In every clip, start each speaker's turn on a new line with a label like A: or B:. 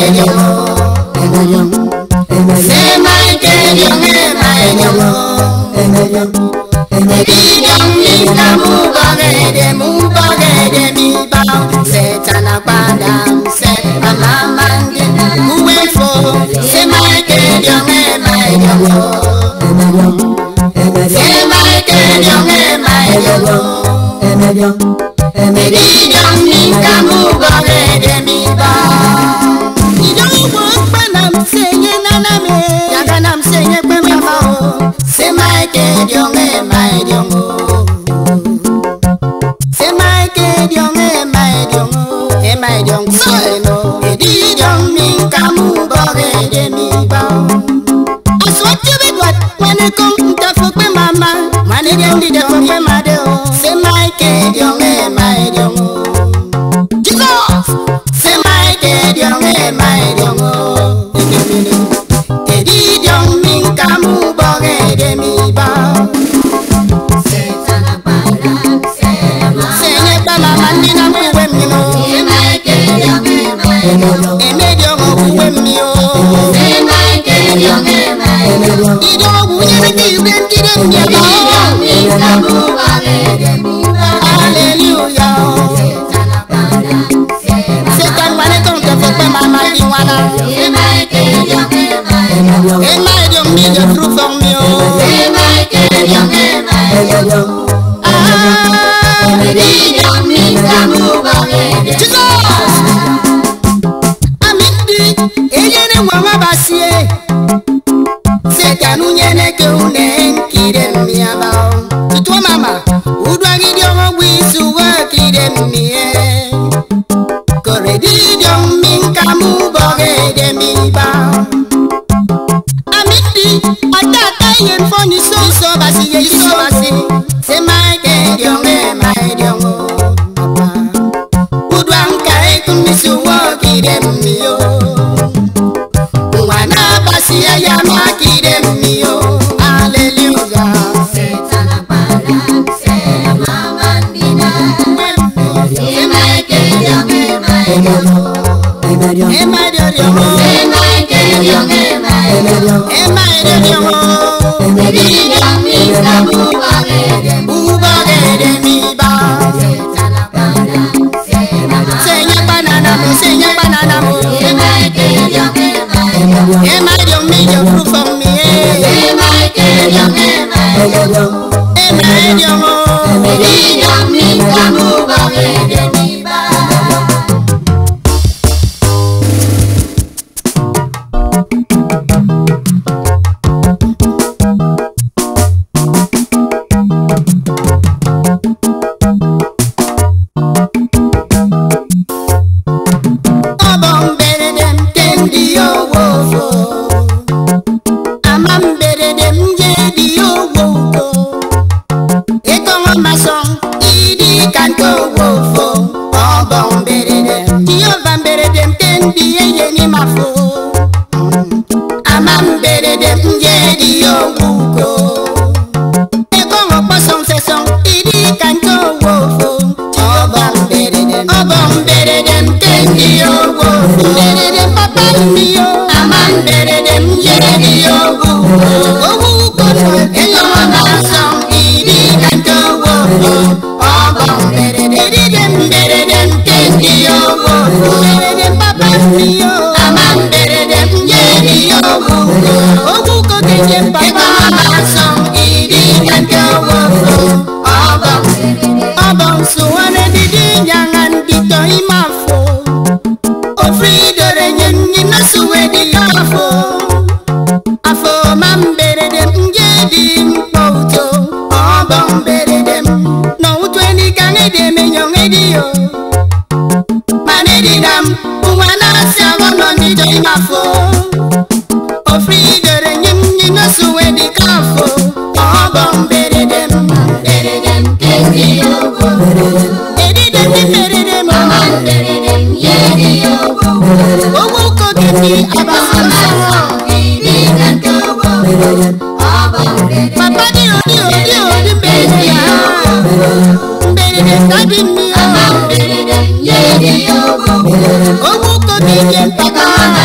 A: Owu kobi je mpaka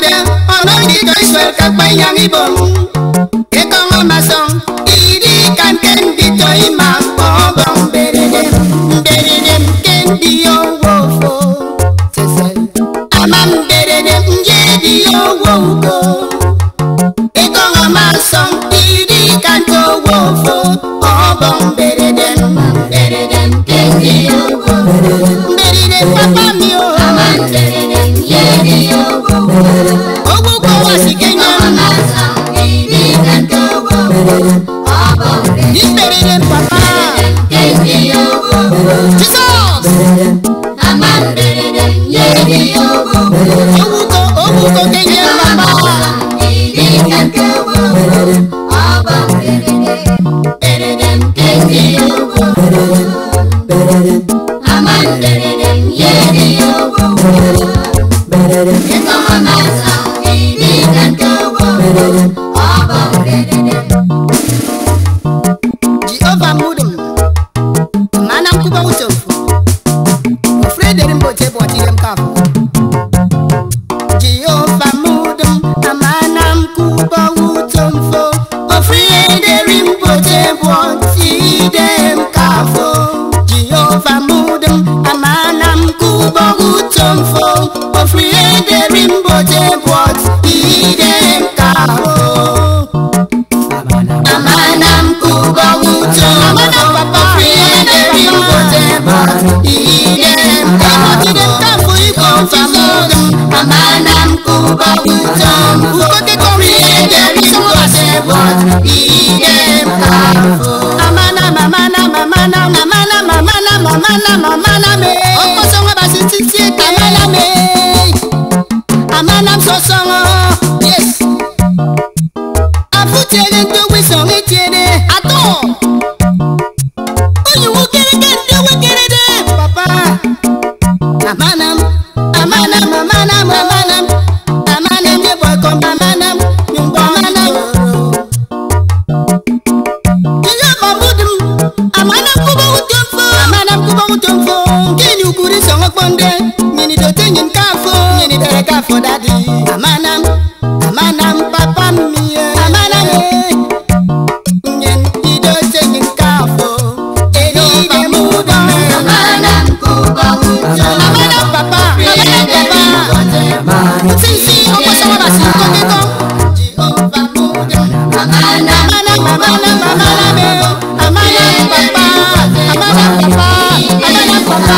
A: de ono di ka iswer ka pa yang ibom ke ko ma song idi kan ken di to ima bo bom berede berede ken di yo wo fo sese amam berede nje di yo wo go ke ko ma song idi kan to wo fo o bom berede berede ken di yo wo berede papa mi o Ogbugbo wa si Kenya. Nígbèrè papa. Jesus. Owuko owuko Kenya papa. Jehova mudum. Mana mkuba utofu. Ofrederi mbote bwati yem kafu. Jehova mudum. Amana mkuba utomfo. Ofrederi mbote bwati dem kafu. Jehova mudum. Amana mkuba utomfo. Ofrederi mbote bwati dem kafu. Amana mkubwa uto Amana papa Friende rimbo temba Ide mkama Ide mkafu iko famuda Amana mkubwa uto Ukote kwa Friende rimbo temba Ide mkafu Amana mamana mamana mamana mamana mamana mamana me Oko songa basi titi Amana me Amana msosongo Yes afutere ndị ogbe sọrọ etiere atọ onyiwu kereke ndị ogbe kerede papa amanam amanam amanam amanam amanam ndị bọkọm amanam nyụmgbọ amanam ihe ọmụdum amanam kụba ụtọ mfo amanam kụba ụtọ mfo gịnị ukuri sọrọ kpọnde nyini dote nyin kafo nyini dere kafo dadi amanam amanam papa mie amanam eh. nyen idote nyin kafo eride mudo amanam papa amanam papa sisi ọkọsọwọ basi nkọkẹkọ jehova mudo amanam amanam amanam eh. amanam papa amanam papa amanam papa.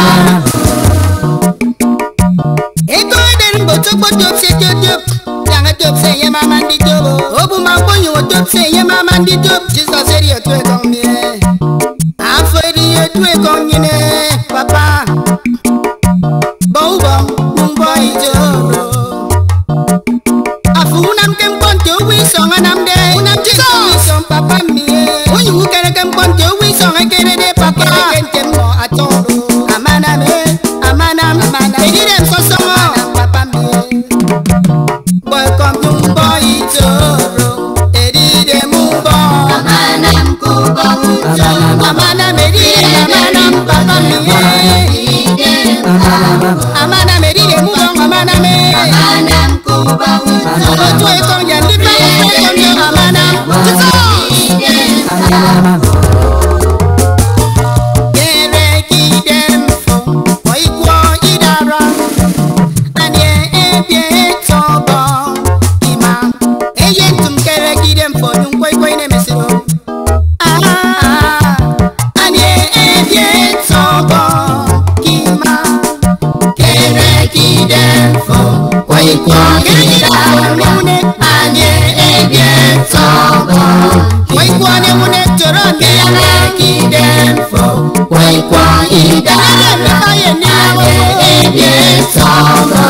A: Ego deri mboto kpo top se top top. Yanga top se ye mama ndi top. Obu ma bonyo o top se ye mama ndi top. Jesus eri o tue kong mie. Afo eri o tue kong nyine. Papa. Bou bom, mumbo ijoro. Afu unam kem ponte uwi songa nam de. Unam Jesus. Uwi song papa mie. Uyi ukere kem ponte uwi songa kere de papa. Kem kem mo atoro. Amana me, amana amana. Eri dem so songo. Papa mie. Boy come yung boy itoro. Eri dem mumbo. Amana me eri dem amana papa mie. Amana me eri dem mumbo amana me. Ojo ekong yan di pa ekong yung amana. Jesus. Kere kidem fo, oikwo idara. Anye ebie tobo ima. Eye ntum kere kidem fo, yung kwoi kwoi ne mesiro. Ah, anye ebie tobo ima. Kere kidem fo, oikwo idara. Anye ebie tobo Oikwo ne mune toro mi. Kere kidem fo, oikwo idara. Anye ebie tobo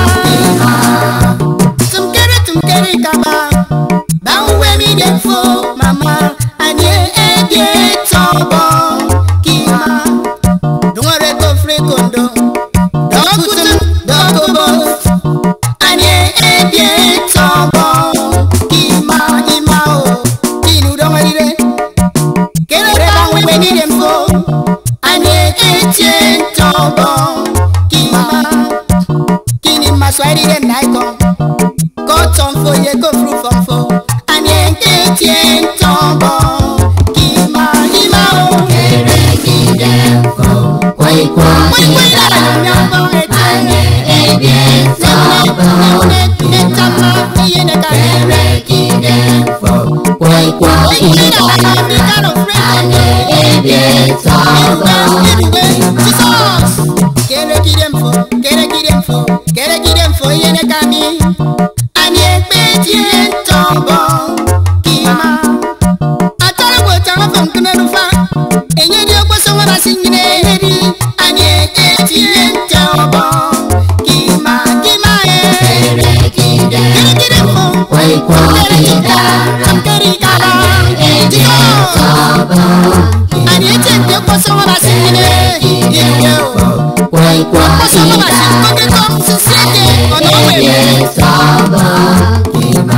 A: Tumkere tumkere kaba Bauwe mi defo mama Anye ebie tobo Kima Dungore ko frekondo Dokutum dokubo Anye ebie tobo Kima ima o Kinu dongere Kere bauwe mi defo Anye etie tobo Kima Kini maswahili dem naiko fo ye ko fru fom fo ani nke tie ntombo kima kima o
B: Eregide mfo, kwaikwa
A: Wai wai la
B: kita,
A: nyambo
B: anye ebie nsọbọ.
A: Netama eye ne ka
B: Eregide mfo, kwaikwa kita, anye ebie nsọbọ. Eregide mfo, kwaikwa kita, anye ebie nsọbọ.
A: Ani ete nte kpọsọ wọn bá sí nyine yìnyín o.
B: Kwaikwa
A: Kpọsọ wọn bá sí
B: kita,
A: kókè kọ́ sisi eke ọ̀nà ọ̀wẹ̀
B: ebie
A: mi.
B: nsọbọ. Kima.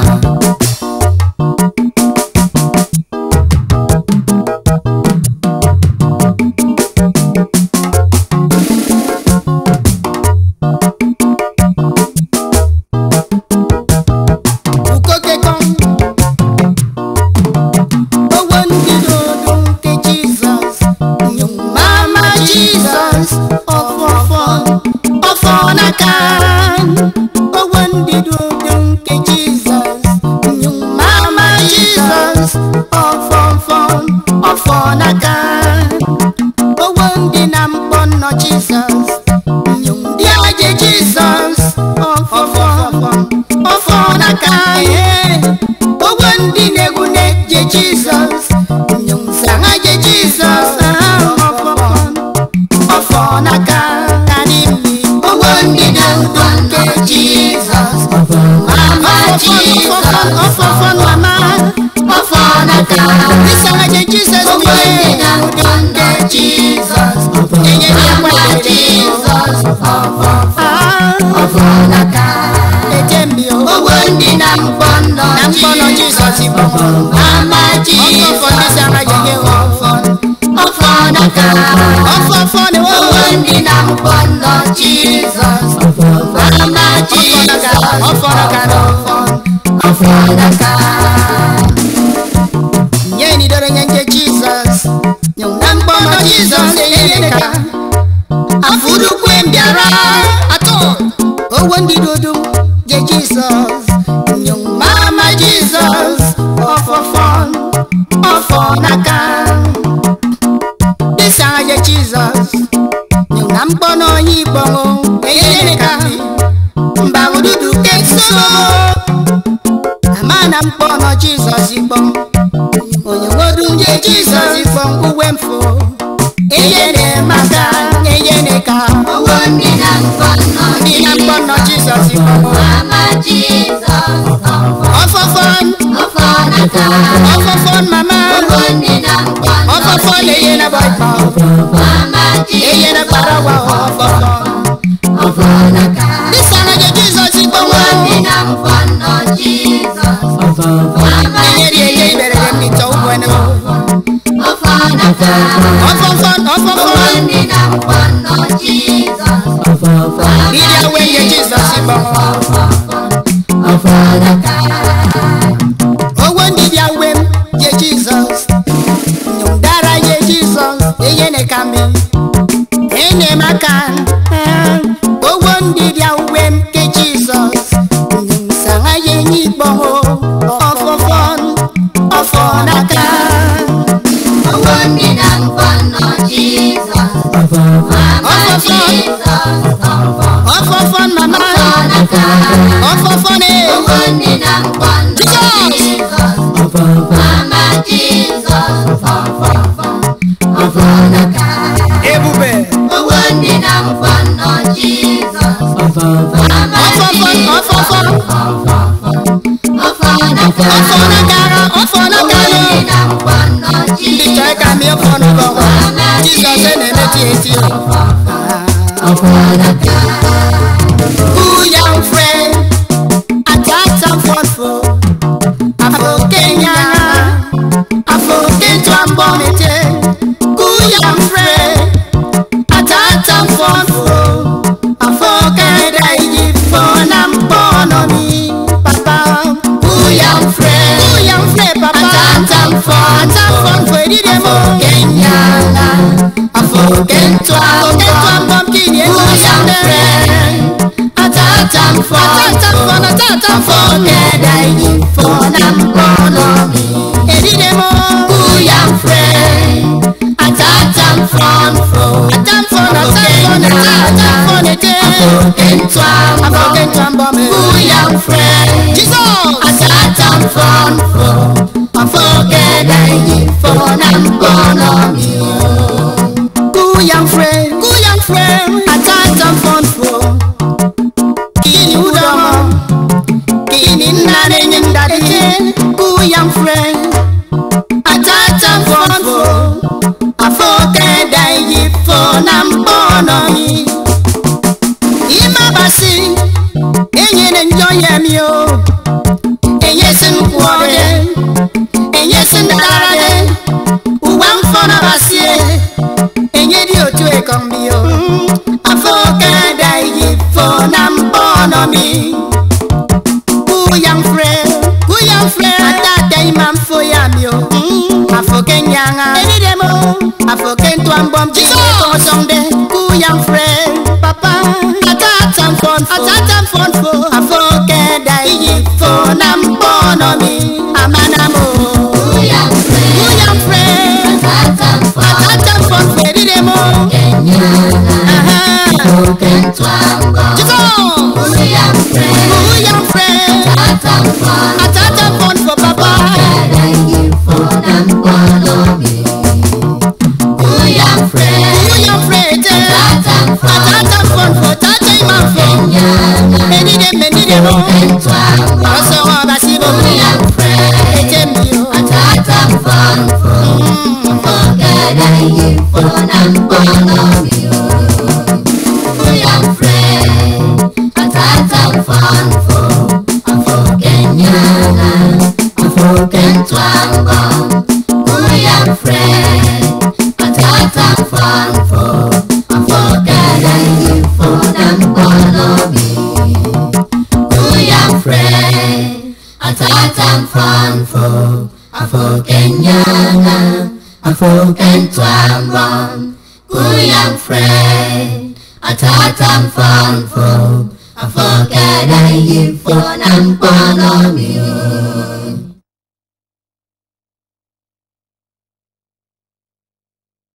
A: Ukoke kọ́. Owó ndị dodo nke Jizọs. Nyom mama Jizọs. Ọfọfọ ọfọ n'aka. Owó ndị dodo nke Jizọs. Nyom mama Jizọs. Ọfọfọ ọfọ n'aka. Owó ndị na mkpọ nnọ Jizọs. Nyom ndị aje Jizọs. Ọfọfọ ọfọ n'aka. Owó ndị na-egwu na-eje Jizọs. Nyom sanga je Jizọs. Ọfọfọ ọfọ n'aka. Karị mmi. Owó ndị na-egwu nke Jizọs. Mama Jizọs. Ọfọfọ mama. Ọfọ n'aka. Ịsanga je Jizọs.
B: Owó ndị na-egwu nke
A: Jizọs.
B: Enye mama Jizọs, ọfọfọ ọfọ n'aka.
A: Ejembio.
B: Owó ndị na mkpọ nnọ
A: Na mkpọ nọ Jizọs bụ
B: Mama
A: Ọfọfọ ndị
B: Jizọs,
A: sanga je nye ọfọ.
B: ọfọ n'aka.
A: Ọfọfọ na
B: Owó
A: owó
B: ndị na mkpọ nnọ Jizọs, Mama Jizọs,
A: ọfọ n'aka na ọfọ.
B: ọfọ n'aka.
A: nye ni doro nye nje jizọs nyong na mkpọrọ jizọs enyereka afurukwe mbịara atọ owo ndị dodo je jizọs nyong mama jizọs ọfọfọ ọfọ n'aka dịsa je jizọs nyong na mkpọrọ onye igbọnwụ enyereka mba ududu keso ama na mkpọrọ jizọs igbọm onye nwodu nje jizọs ifọm uwe mfo eyene maka eyene ka
B: Owó ndị na mkpọ nnọ
A: ndị na mkpọ nọ jizọs ifọm
B: Mama Jizọs,
A: ọfọfọn
B: ọfọ n'aka.
A: ọfọfọn mama
B: Owó ndị na mkpọ nnọ
A: ọfọfọn eyene bọịkọ
B: Mama
A: eyene
B: Jizọs,
A: kparawa ọfọfọn
B: ọfọ n'aka.
A: dịsana je jizọs ifọm
B: Owó ndị na mkpọ nnọ Jizọs, Mama
A: eyeri enye iberere mmịtọ ugwene
B: ọfọ n'aka.
A: ọfọfọn
B: Owó
A: ọfọfọn
B: ndị na mkpọ nnọ Jizọs,
A: iri awe nye jizọs ifọm
B: ọfọ n'aka.
A: owo ndị bịa wem je jizọs nyomdara je jizọs eyene kami enyemaka owo ndị bịa wem ke jizọs nyomsanga ye nyikpọho ọfọfọn ọfọ n'aka
B: Owó ndị na mkpọ nnọ Jizọs, Mama Jizọs,
A: ọfọfọn mama
B: ọfọ n'aka.
A: ọfọfọn e
B: Owó ndị na mkpọ nnọ Jizọs, Mama Jizọs, ọfọ n'aka.
A: ebube
B: Owó ndị na mkpọ nnọ Jizọs, Mama
A: ọfọfọn ọfọfọn
B: ọfọ n'aka.
A: ọfọ n'akara ọfọ
B: Owó
A: n'akara
B: ndị na mkpọ nnọ
A: ndị chọrọ
B: Jizọs,
A: ka mi ọfọ n'ụlọ jizọs na-emeti eti
B: ọfọ n'aka.
A: Ooh, young friend, atata fọfọ, afọ Kenya, afọ Ketu Ambomete. Ooh, young friend, atata fọfọ, afọ Keda Iji fọ na mpọ nọ mi, papa.
B: young friend.
A: Jesus.
B: Atatan fun fo, afogede yifo na mbono mi o.
A: Good young friend, good young friend, atata fonfo. Kini udomo, kini nane nyindade. Good young friend, atata fonfo. Afoke dai fo na mpono mi. Ima basi, enye ne njoye mi o. Enye sin kuode, enye sin darade. Uwa mfona basie enye di otu ekan mi o afọ kẹdà iyì fọ na mbọnọ mi. Kúyàn frẹ, kúyàn frẹ, àtàtà ìmà ń fòyà mi o. Àfòkè nyàngà, èdìdè mo. Àfòkè ntọ́ àmbọ̀m jí ní kò sọ̀ndẹ̀. Kúyàn frẹ, papa. Àtàtà fọ̀n fò, àtàtà fọ̀n fò. Àfọ kẹdà iyì fọ na mbọnọ mi. Àmàna mo.
B: Young friend,
A: Kúyàn frẹ,
B: atatan fun
A: àtàtà fọ̀n fò, èdìdè mo.
B: kenyana,
A: Aha.
B: okentwango.
A: Jesus!
B: Young friend,
A: Who young friend?
B: atatan fun,
A: Atata fun for papa.
B: kede yifo na mbono mi. Young friend,
A: Who young friend?
B: atatan fun,
A: Atata fun for tata imam for.
B: kenyana,
A: Many dem, many dem.
B: okentwango.
A: Ọsọ wọn bá sí bò.
B: Young friend,
A: Ètè mi o.
B: atatan fun fun, kede yifo na mbono mi. Young friend, atatan fun fun, kenyana, okentwango. Young friend, atatan fun fun, kede yifo na mbono mi. Young friend, atatan fun fun, kenyana, okentwango. Young friend, atatan fun fun, kede yifo na mbono mi.